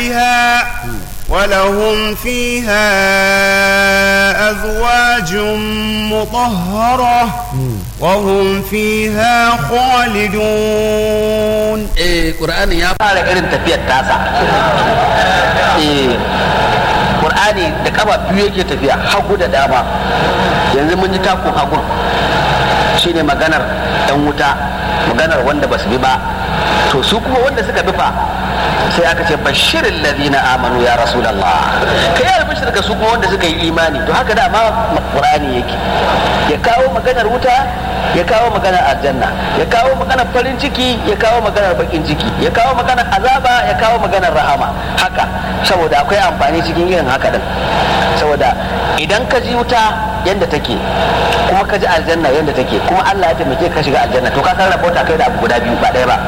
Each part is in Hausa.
بها ولهم فيها أزواج مطهرة وهم فيها خالدون eh qur'ani ya fara irin tafiyar tasa eh qur'ani da kaba biyu yake tafiya hagu da dama yanzu mun ji takun hagun shine maganar yan wuta maganar wanda basu bi ba to su kuma wanda suka bi fa sai aka ce bashirin ladina amanu ya rasulullah ka yi albishir ga su kuma wanda suka yi imani to haka dama qur'ani yake ya kawo maganar wuta ya kawo maganar aljanna ya kawo maganar farin ciki ya kawo maganar bakin ciki ya kawo maganar azaba ya kawo maganar rahama haka saboda akwai amfani cikin irin haka din saboda idan ka ji wuta yadda take kuma ka ji aljanna yadda take kuma Allah ya taimake ka shiga aljanna to ka san rabota kai da abu guda biyu ba ɗaya ba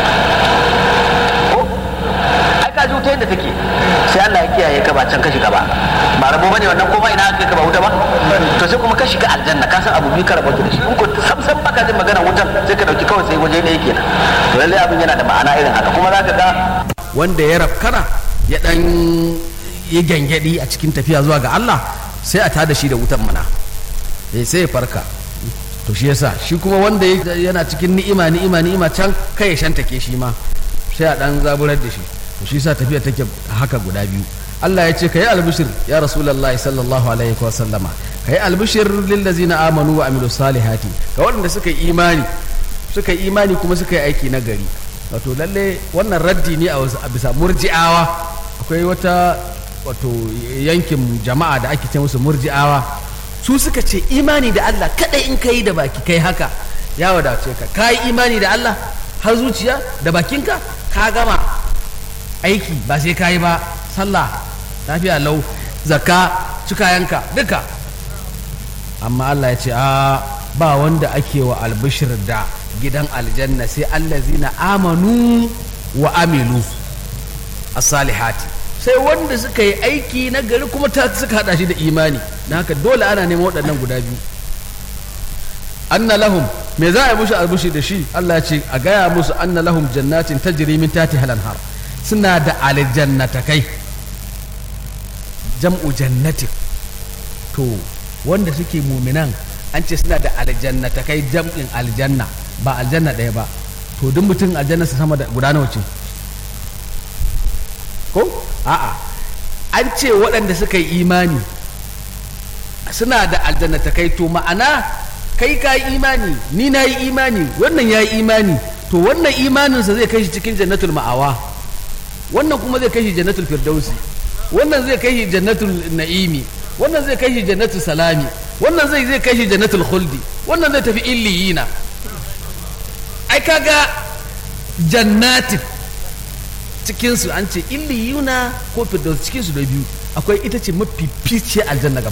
ko ai ka ji wuta yadda take sai Allah ya kiyaye ka ba can ka shiga ba ba rabo bane wannan ko ba ina aka ka ba wuta ba to sai kuma ka shiga aljanna ka san abu biyu ka rabota da shi in ko sam sam baka jin magana wutan sai ka dauki kawai sai waje ɗaya kenan to lallai abin yana da ma'ana irin haka kuma zaka ga wanda ya rafkana ya dan yi gyangyaɗi a cikin tafiya zuwa ga Allah sai a tada shi da wutan mana eh sai ya farka to shi yasa shi kuma wanda ya- yana cikin ni'ima ni'ima ni'ima can kai ya shantake shi ma sai a dan zaburar da shi to shi yasa tafiya take haka guda biyu Allah ya ce kai albishir ya rasulullahi sallallahu alaihi wa sallama kai albishir lil ladzina amanu wa amilus salihati ga waɗanda suka yi imani suka yi imani kuma suka yi aiki na gari wato lalle wannan raddi ne a wasu- a bisa murji'awa akwai wata wato yankin jama'a da ake ce musu murji'awa su suka ce imani da Allah kadai in kai da baki kai haka ya wadace ka ka yi imani da Allah har zuciya da bakinka ka gama aiki ba sai ka yi ba sallah lafiya lau zakka cikayanka duka amma Allah ya ce a ba wanda ake wa albishir da gidan aljanna sai allazina amanu wa amilu as-salihati sai wanda suka yi aiki na gari kuma ta suka hada shi da imani na haka dole ana neman waɗannan guda biyu anna lahum me za a yi musu albushi da shi Allah ya ce a gaya musu anna lahum jannatin tajri min tahtiha al-anhar suna da aljannatakai jam'u jannatin to wanda suke muminan an ce suna da aljannatakai jam'in aljanna ba aljanna ɗaya ba to duk mutum aljanna su sama da guda nawa ce ko a'a an ce waɗanda suka yi imani suna da aljannatakai to ma'ana kai ka yi imani ni na yi imani wannan ya yi imani to wannan imaninsa zai kai shi cikin jannatul ma'awa wannan kuma zai kai shi jannatul firdausi wannan zai kai shi jannatul na'imi wannan zai kai shi jannatul salami wannan zai zai kai shi jannatul khuldi wannan zai tafi illiyina ai kaga jannatin cikinsu an ce illiyuna ko firdaus cikinsu da biyu akwai ita ce mafi fice aljanna gaba